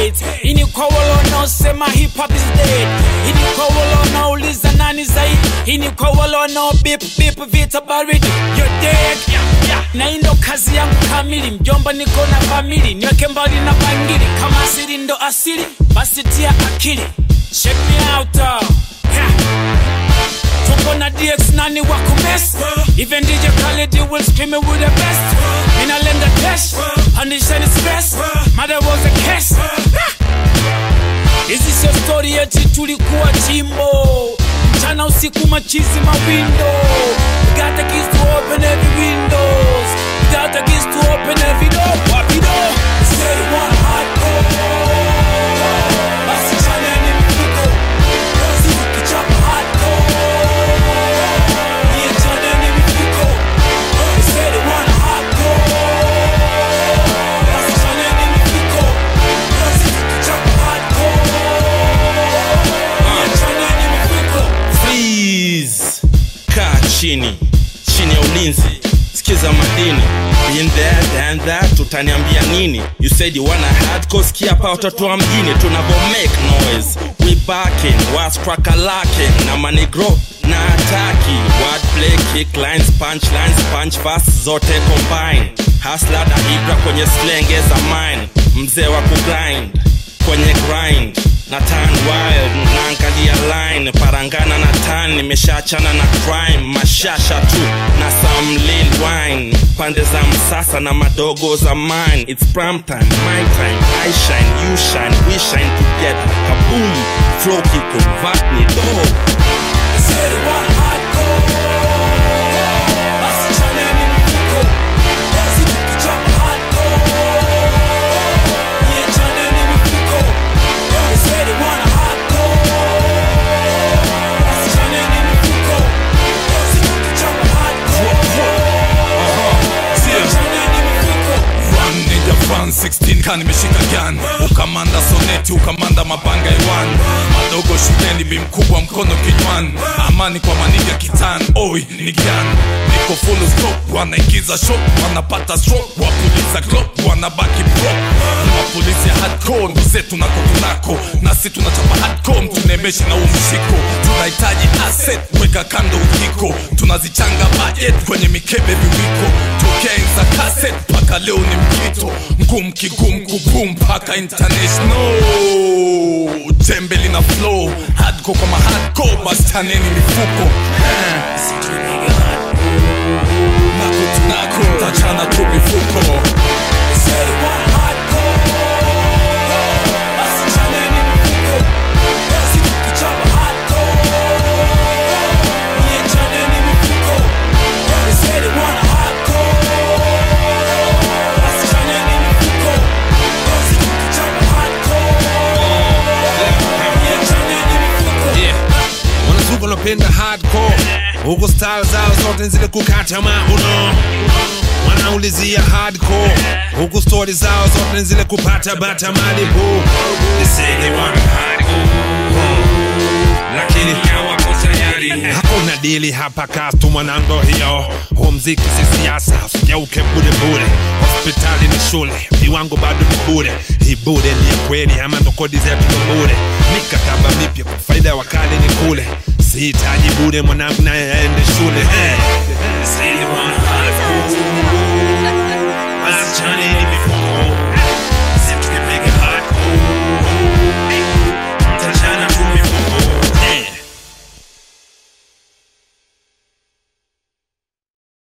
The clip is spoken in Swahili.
hate hii ni kwa wale wanaosema hip hop is dead hii ni kwa wale wanaouliza nani zaidi hii ni kwa wale wanao bip bip vita baridi you're dead na hii ndo kazi yangu kamili mjomba niko na famili niweke mbali na bangili kama asili ndo asili basi tia akili check me out uh. yeah. tuko na dx nani wa kumes even dj Khaled will scream it with the best inalenga cash pandishani stress mother was a case hizi sio story eti tulikuwa chimbo mchana usiku machizi mawindo got the keys to open every windows got the keys to open every door wapi door say one hardcore basi chana ni mfuko Rozi ukichapa hardcore Niye chana ni mfuko Say the one hardcore basi chana ni mfuko Rozi ukichapa hardcore Niye chana ni mfuko Please kaa chini chini ya ulinzi sikiza madini Been there, done that, utaniambia nini you said you wanna hardcore sikia hapa watoto wa mjini tunavo make noise we backing was crack a lacking na manigro na ataki wordplay kick lines punch lines punch fast zote combine hasla na ibra kwenye slenge za mine mzee wa kugrind kwenye grind na tan wild naangalia line parangana na tan nimeshaachana na crime mashasha tu na some lil wine pande za msasa na madogo za mine it's prime time my time i shine you shine we shine together kaboom flow kiconvert ni do Say the one hardcore basi chana ni mfuko Rozi ukichapa hardcore Niye chana ni mfuko Say the one hardcore basi chana ni mfuko Rozi ukichapa hardcore Niye chana ni mfuko Run ninja fan 16 kani nimeshika gun ukamanda soneti ukamanda mabanga iwan madogo shuleni bimkubwa mkono kinywani amani kwa maniga kitan oi ni gan niko full stop wanaingiza shot wanapata stroke wapuliza glock wanabaki bro ni mapolisi ya hardcore ndo zetu nako tunako nasi tunachapa hardcore mtunemeshe na umshiko tunahitaji asset weka kando ujiko tunazichanga budget kwenye mikebe viwiko tokea enza cassette mpaka leo ni mkito ngum kigum kubum mpaka international jembe lina flow hardcore kama hardcore basi chaneni mifuko Eh. nako tunako tachana tu mifuko Say the one hardcore basi chana ni mfuko Rozi ukichapa hardcore Niye chana ni mfuko Say the one hardcore basi chana ni mfuko Rozi ukichapa hardcore Niye chana ni mfuko Yeah. wanazuka wanapenda hardcore huku style zao zote zile kukata mauno wanaulizia hardcore huku stori zao zote zile kupata bata malibu They say they want hardcore. lakini hawako tayari hakuna dili hapa kastu mwanango hiyo huu mziki si siasa usigeuke budebure hospitali ni shule viwango bado ni bure hii bure ni ya kweli ama ndo kodi zetu ndo bure mikataba mipya kwa faida ya wakali ni kule sihitaji bure mwanangu naye aende shule hey. Say they want hardcore. Wasichana